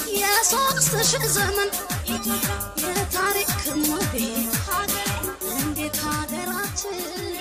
የሶስት ሺህ ዘመን የታሪክ ሞዴል እንዴት ሀገራችን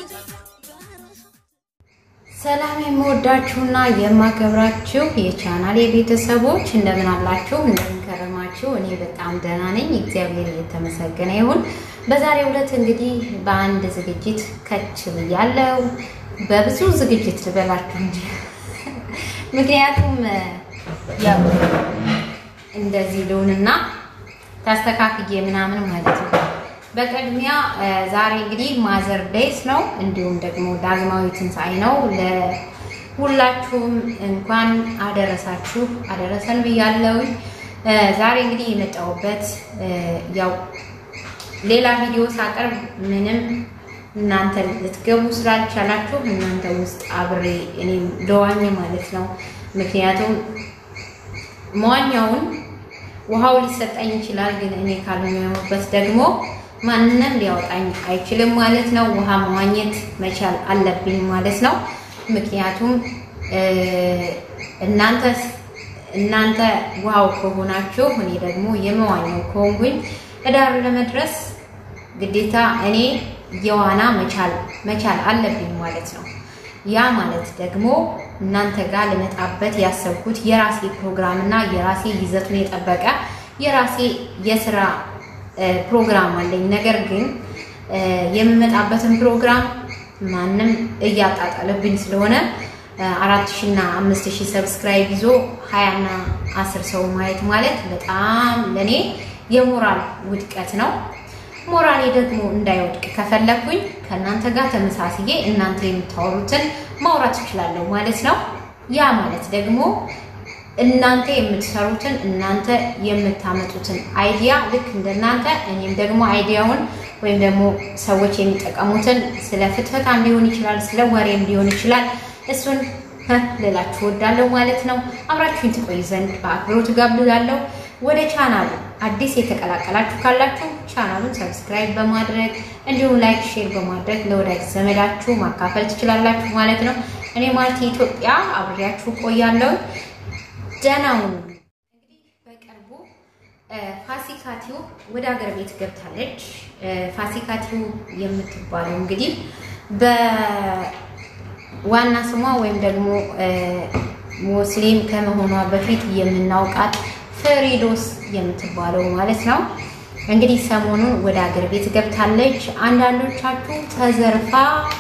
ሰላም የምወዳችሁና የማከብራችሁ የቻናል የቤተሰቦች እንደምን አላችሁ? እንደምን ከረማችሁ? እኔ በጣም ደህና ነኝ፣ እግዚአብሔር የተመሰገነ ይሁን። በዛሬው ዕለት እንግዲህ በአንድ ዝግጅት ከች ብያለሁ። በብዙ ዝግጅት ልበላችሁ እንጂ ምክንያቱም ያው እንደዚህ ልሁንና ታስተካክዬ ምናምን ማለት ነው። በቅድሚያ ዛሬ እንግዲህ ማዘር ዴይስ ነው፣ እንዲሁም ደግሞ ዳግማዊ ትንሣኤ ነው። ለሁላችሁም እንኳን አደረሳችሁ አደረሰን ብያለሁ። ዛሬ እንግዲህ የመጣሁበት ያው ሌላ ቪዲዮ ሳቀርብ ምንም እናንተ ልትገቡ ስላልቻላችሁ እናንተ ውስጥ አብሬ እኔም ለዋኝ ማለት ነው። ምክንያቱም መዋኛውን ውሃው ሊሰጠኝ ይችላል፣ ግን እኔ ካልሆነበት ደግሞ ማንም ሊያወጣኝ አይችልም ማለት ነው። ውሃ መዋኘት መቻል አለብኝ ማለት ነው። ምክንያቱም እናንተ እናንተ ውሃው ከሆናችሁ እኔ ደግሞ የመዋኘው ከሆንኩኝ እዳር ለመድረስ ግዴታ እኔ የዋና መቻል መቻል አለብኝ ማለት ነው። ያ ማለት ደግሞ እናንተ ጋር ልመጣበት ያሰብኩት የራሴ ፕሮግራም እና የራሴ ይዘቱን የጠበቀ የራሴ የስራ ፕሮግራም አለኝ። ነገር ግን የምመጣበትን ፕሮግራም ማንም እያጣጣለብኝ ስለሆነ አራት ሺ እና አምስት ሺህ ሰብስክራይብ ይዞ ሀያ እና አስር ሰው ማየት ማለት በጣም ለእኔ የሞራል ውድቀት ነው። ሞራሌ ደግሞ እንዳይወድቅ ከፈለኩኝ ከእናንተ ጋር ተመሳስዬ እናንተ የምታወሩትን ማውራት እችላለሁ ማለት ነው። ያ ማለት ደግሞ እናንተ የምትሰሩትን እናንተ የምታመጡትን አይዲያ ልክ እንደናንተ እኔም ደግሞ አይዲያውን ወይም ደግሞ ሰዎች የሚጠቀሙትን ስለ ፍትፈታም ሊሆን ይችላል፣ ስለ ወሬም ሊሆን ይችላል። እሱን ልላችሁ ወዳለሁ ማለት ነው። አብራችሁኝ ትቆይ ዘንድ በአክብሮት ጋብዛለሁ። ወደ ቻናሉ አዲስ የተቀላቀላችሁ ካላችሁ ቻናሉን ሰብስክራይብ በማድረግ እንዲሁም ላይክ፣ ሼር በማድረግ ለወዳጅ ዘመዳችሁ ማካፈል ትችላላችሁ ማለት ነው። እኔ ማለት ኢትዮጵያ አብሬያችሁ ቆያለሁ። ደህናው እንግዲህ በቅርቡ ፋሲካቲው ወደ ሀገር ቤት ገብታለች። ፋሲካቲው የምትባለው እንግዲህ በዋና ስሟ ወይም ደግሞ ሙስሊም ከመሆኗ በፊት የምናውቃት ፍሬዶስ የምትባለው ማለት ነው። እንግዲህ ሰሞኑን ወደ ሀገር ቤት ገብታለች። አንዳንዶቻችሁ ተዘርፋ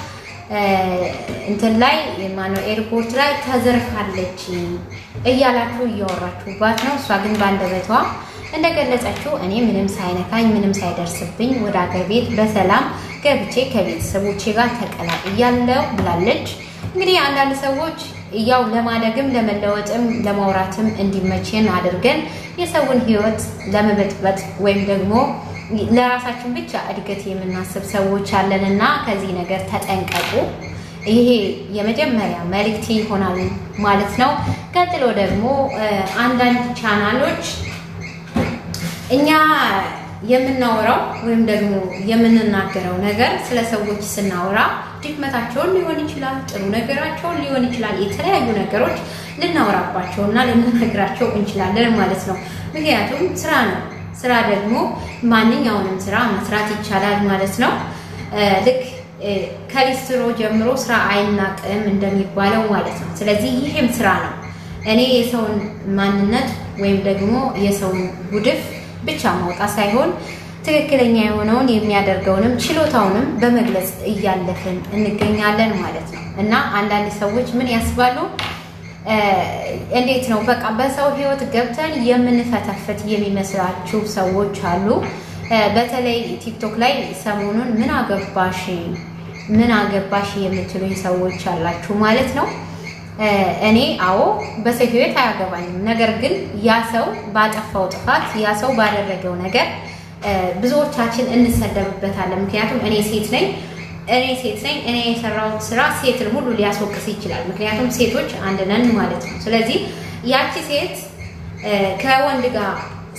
እንትን ላይ ማነው ኤርፖርት ላይ ተዘርፋለች እያላችሁ እያወራችሁባት ነው። እሷ ግን በአንደበቷ እንደገለጸችው እኔ ምንም ሳይነካኝ ምንም ሳይደርስብኝ ወደ ሀገር ቤት በሰላም ገብቼ ከቤተሰቦቼ ጋር ተቀላቅያለሁ ብላለች። እንግዲህ አንዳንድ ሰዎች ያው ለማደግም ለመለወጥም ለማውራትም እንዲመችን አድርገን የሰውን ሕይወት ለመበጥበጥ ወይም ደግሞ ለራሳችን ብቻ እድገት የምናስብ ሰዎች አለንና ከዚህ ነገር ተጠንቀቁ። ይሄ የመጀመሪያ መልእክቴ ይሆናል ማለት ነው። ቀጥሎ ደግሞ አንዳንድ ቻናሎች እኛ የምናወራው ወይም ደግሞ የምንናገረው ነገር ስለ ሰዎች ስናወራ ድክመታቸውን ሊሆን ይችላል፣ ጥሩ ነገራቸውን ሊሆን ይችላል። የተለያዩ ነገሮች ልናወራባቸው እና ልንነግራቸው እንችላለን ማለት ነው። ምክንያቱም ስራ ነው። ስራ ደግሞ ማንኛውንም ስራ መስራት ይቻላል ማለት ነው። ልክ ከሊስትሮ ጀምሮ ስራ አይናቅም እንደሚባለው ማለት ነው። ስለዚህ ይህም ስራ ነው። እኔ የሰውን ማንነት ወይም ደግሞ የሰውን ጉድፍ ብቻ ማውጣት ሳይሆን ትክክለኛ የሆነውን የሚያደርገውንም ችሎታውንም በመግለጽ እያለፍን እንገኛለን ማለት ነው። እና አንዳንድ ሰዎች ምን ያስባሉ? እንዴት ነው በቃ በሰው ህይወት ገብተን የምንፈተፍት የሚመስላችሁ ሰዎች አሉ። በተለይ ቲክቶክ ላይ ሰሞኑን ምን አገባሽ ምን አገባሽ የምትሉኝ ሰዎች አላችሁ ማለት ነው። እኔ አዎ በሰው ህይወት አያገባኝም። ነገር ግን ያ ሰው ባጠፋው ጥፋት ያ ሰው ባደረገው ነገር ብዙዎቻችን እንሰደብበታለን። ምክንያቱም እኔ ሴት ነኝ እኔ ሴት ነኝ እኔ የሰራሁት ስራ ሴትን ሁሉ ሊያስወቅስ ይችላል። ምክንያቱም ሴቶች አንድ ነን ማለት ነው። ስለዚህ ያቺ ሴት ከወንድ ጋር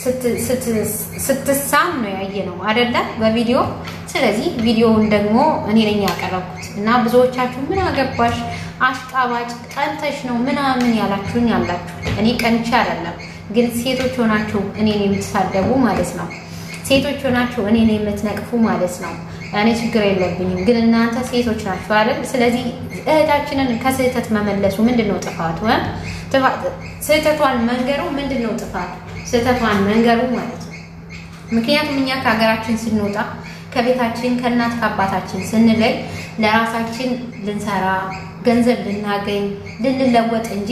ስትሳም ነው ያየ ነው አይደለ? በቪዲዮ ስለዚህ ቪዲዮውን ደግሞ እኔ ነኝ ያቀረብኩት እና ብዙዎቻችሁ ምን አገባሽ አሽቃባጭ ቀንተሽ ነው ምናምን ያላችሁኝ አላችሁ። እኔ ቀንቼ አይደለም ግን ሴቶች ሆናችሁ እኔን የምትሳደቡ ማለት ነው። ሴቶች ሆናችሁ እኔን የምትነቅፉ ማለት ነው። እኔ ችግር የለብኝም፣ ግን እናንተ ሴቶች ናችሁ አይደል? ስለዚህ እህታችንን ከስህተት መመለሱ ምንድን ነው ጥፋቱ? ስህተቷን መንገሩ ምንድን ነው ጥፋቱ? ስህተቷን መንገሩ ማለት ነው። ምክንያቱም እኛ ከሀገራችን ስንወጣ ከቤታችን ከእናት ከአባታችን ስንለይ ለራሳችን ልንሰራ ገንዘብ ልናገኝ ልንለወጥ እንጂ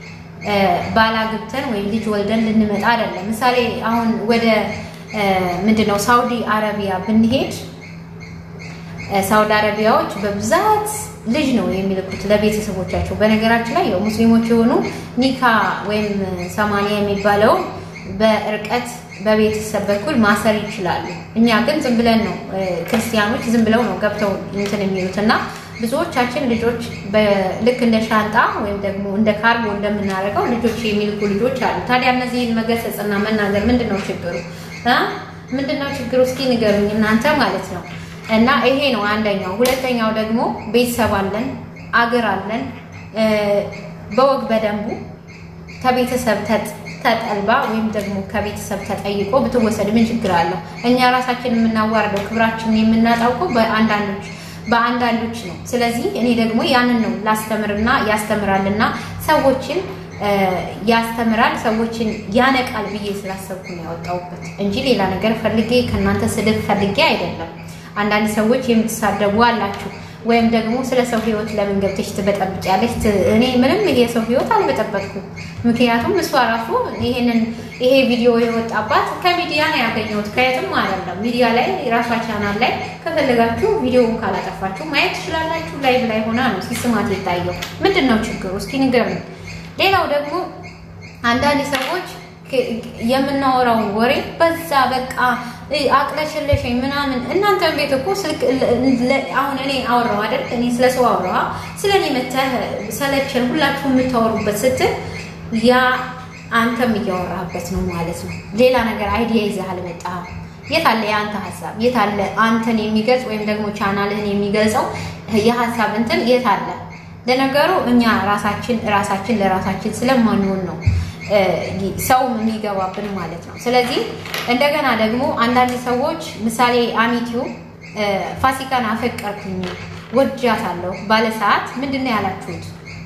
ባላግብተን ወይም ልጅ ወልደን ልንመጣ አይደለም። ምሳሌ አሁን ወደ ምንድነው ሳውዲ አረቢያ ብንሄድ ሳውዲ አረቢያዎች በብዛት ልጅ ነው የሚልኩት ለቤተሰቦቻቸው። በነገራችን ላይ ያው ሙስሊሞች የሆኑ ኒካ ወይም ሰማንያ የሚባለው በእርቀት በቤተሰብ በኩል ማሰር ይችላሉ። እኛ ግን ዝም ብለን ነው ክርስቲያኖች ዝም ብለው ነው ገብተው እንትን የሚሉት እና ብዙዎቻችን ልጆች ልክ እንደ ሻንጣ ወይም ደግሞ እንደ ካርጎ እንደምናደርገው ልጆች የሚልኩ ልጆች አሉ። ታዲያ እነዚህን መገሰጽና መናገር ምንድን ነው ችግሩ? ምንድን ነው ችግሩ? እስኪ ንገሩኝ እናንተ ማለት ነው። እና ይሄ ነው አንደኛው። ሁለተኛው ደግሞ ቤተሰብ አለን፣ አገር አለን። በወግ በደንቡ ከቤተሰብ ተጠልባ ወይም ደግሞ ከቤተሰብ ተጠይቆ ብትወሰድ ምን ችግር አለው? እኛ ራሳችን የምናዋርደው ክብራችንን የምናጣውቀው በአንዳንዶች በአንዳንዶች ነው። ስለዚህ እኔ ደግሞ ያንን ነው ላስተምርና ያስተምራልና ሰዎችን ያስተምራል ሰዎችን ያነቃል ብዬ ስላሰብኩ ነው ያወጣሁበት እንጂ ሌላ ነገር ፈልጌ ከእናንተ ስድብ ፈልጌ አይደለም። አንዳንድ ሰዎች የምትሳደቡ አላችሁ፣ ወይም ደግሞ ስለ ሰው ሕይወት ለምን ገብተሽ ትበጠብጫለሽ? እኔ ምንም የሰው ሕይወት አልበጠበጥኩም። ምክንያቱም እሷ ራሱ ይሄንን ይሄ ቪዲዮ የወጣባት ከሚዲያ ነው ያገኘሁት፣ ከየትም አይደለም። ሚዲያ ላይ ራሷ ቻናል ላይ ከፈለጋችሁ ቪዲዮውን ካላጠፋችሁ ማየት ትችላላችሁ። ላይቭ ላይ ሆና ነው ሲስማት የታየው። ምንድን ነው ችግሩ? እስኪ ንገሩኝ። ሌላው ደግሞ አንዳንድ ሰዎች የምናወራው ወሬ በዛ በቃ አቅለሽለሽኝ ምናምን። እናንተ ቤት እኮ ስልክ አሁን እኔ አወራው አይደል? እኔ ስለ ሰው አወራ ስለ እኔ መተህ ሰለቸን ሁላችሁ የምታወሩበት ስትል ያ አንተም እያወራህበት ነው ማለት ነው። ሌላ ነገር አይዲያ ይዘህ አልመጣህም። የት አለ የአንተ ሀሳብ? የት አለ አንተን የሚገልጽ ወይም ደግሞ ቻናልህን የሚገልጸው የሀሳብ እንትን የት አለ? ለነገሩ እኛ ራሳችን ራሳችን ለራሳችን ስለማንሆን ነው ሰው የሚገባብን ማለት ነው። ስለዚህ እንደገና ደግሞ አንዳንድ ሰዎች ምሳሌ አሚቲው ፋሲካን አፈቀርኩኝ ወጃታለሁ ባለ ሰዓት ምንድን ነው ያላችሁት?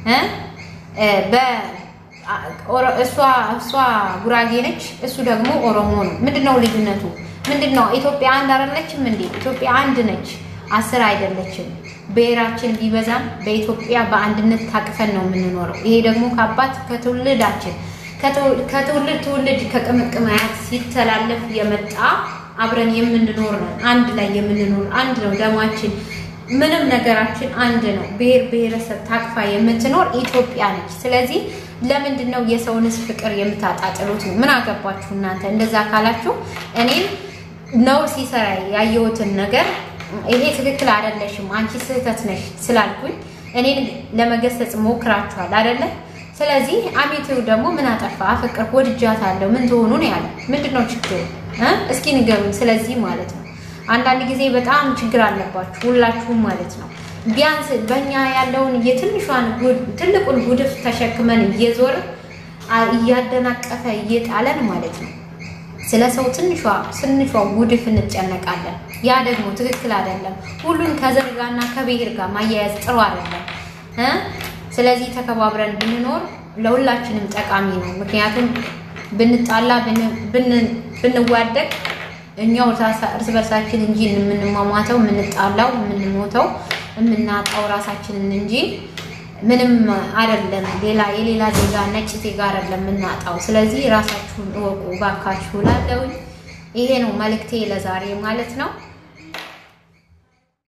እሷ ጉራጌ ነች፣ እሱ ደግሞ ኦሮሞ ነው። ምንድነው ልዩነቱ? ምንድነው? ኢትዮጵያ አንድ አይደለችም እንዴ? ኢትዮጵያ አንድ ነች፣ አስር አይደለችም። ብሔራችን ቢበዛም በኢትዮጵያ በአንድነት ታቅፈን ነው የምንኖረው። ይሄ ደግሞ ከአባት ከትውልዳችን ከትውልድ ትውልድ ከቅምቅም አያት ሲተላለፍ የመጣ አብረን የምንኖር ነው። አንድ ላይ የምንኖር አንድ ነው። ደማችን ምንም ነገራችን አንድ ነው። ብሔር ብሔረሰብ ታቅፋ የምትኖር ኢትዮጵያ ነች። ስለዚህ ለምንድን ነው የሰውንስ ፍቅር የምታጣጥሉት? ነው ምን አገባችሁ እናንተ? እንደዛ ካላችሁ እኔም ነውር ሲሰራ ያየሁትን ነገር ይሄ ትክክል አይደለሽም፣ አንቺ ስህተት ነሽ ስላልኩኝ እኔን ለመገሰጽ ሞክራችኋል አይደለ? ስለዚህ አሜቴው ደግሞ ምን አጠፋ? አፈቀርኩ፣ ወድጃታለሁ፣ ምን ትሆኑ ነው ያለ። ምንድን ነው ችግሩ? እስኪ ንገሩኝ። ስለዚህ ማለት ነው አንዳንድ ጊዜ በጣም ችግር አለባችሁ ሁላችሁም ማለት ነው። ቢያንስ በእኛ ያለውን የትንሿን ትልቁን ጉድፍ ተሸክመን እየዞር እያደናቀፈ እየጣለን ማለት ነው ስለ ሰው ትንሿ ትንሿ ጉድፍ እንጨነቃለን። ያ ደግሞ ትክክል አይደለም። ሁሉን ከዘር ጋርና ከብሔር ጋር ማያያዝ ጥሩ አይደለም። ስለዚህ ተከባብረን ብንኖር ለሁላችንም ጠቃሚ ነው። ምክንያቱም ብንጣላ ብንዋደቅ እኛው እርስ በርሳችን እንጂ የምንሟሟተው የምንጣላው የምንሞተው የምናጣው ራሳችንን እንጂ ምንም አይደለም። ሌላ የሌላ ዜጋ ነጭ ዜጋ አይደለም የምናጣው። ስለዚህ ራሳችሁን እወቁ ባካችሁ። ላለው ይሄ ነው መልእክቴ ለዛሬ ማለት ነው።